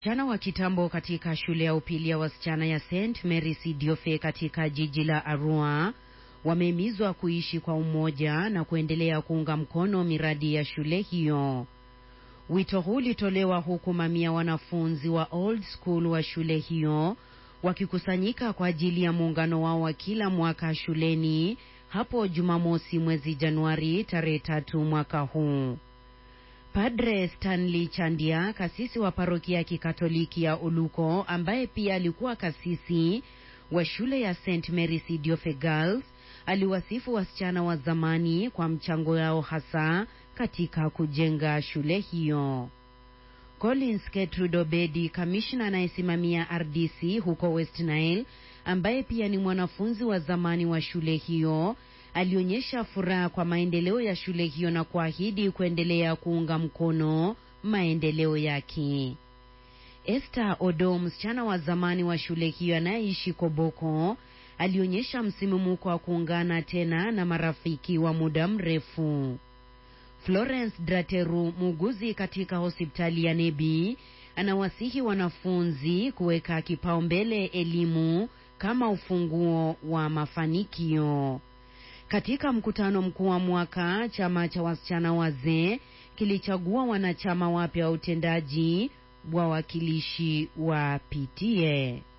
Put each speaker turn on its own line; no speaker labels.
Wasichana wa kitambo katika shule ya upili ya wasichana ya St Mary's Diofe katika jiji la Arua wamehimizwa kuishi kwa umoja na kuendelea kuunga mkono miradi ya shule hiyo. Wito huu ulitolewa huku mamia wanafunzi wa old school wa shule hiyo wakikusanyika kwa ajili ya muungano wao wa kila mwaka shuleni hapo Jumamosi mwezi Januari tarehe tatu mwaka huu. Padre Stanley Chandia, kasisi wa parokia ya Kikatoliki ya Oluko, ambaye pia alikuwa kasisi wa shule ya St Mary's Diofe Girls, aliwasifu wasichana wa zamani kwa mchango yao hasa katika kujenga shule hiyo. Collins Gertrude Obedi, kamishna anayesimamia RDC huko West Nile, ambaye pia ni mwanafunzi wa zamani wa shule hiyo, alionyesha furaha kwa maendeleo ya shule hiyo na kuahidi kuendelea kuunga mkono maendeleo yake. Esther Odo, msichana wa zamani wa shule hiyo anayeishi Koboko, alionyesha msimumuko wa kuungana tena na marafiki wa muda mrefu. Florence Drateru, muuguzi katika hospitali ya Nebi, anawasihi wanafunzi kuweka kipaumbele elimu kama ufunguo wa mafanikio. Katika mkutano mkuu wa mwaka, chama cha wasichana wazee kilichagua wanachama wapya wa utendaji wawakilishi wa PTA.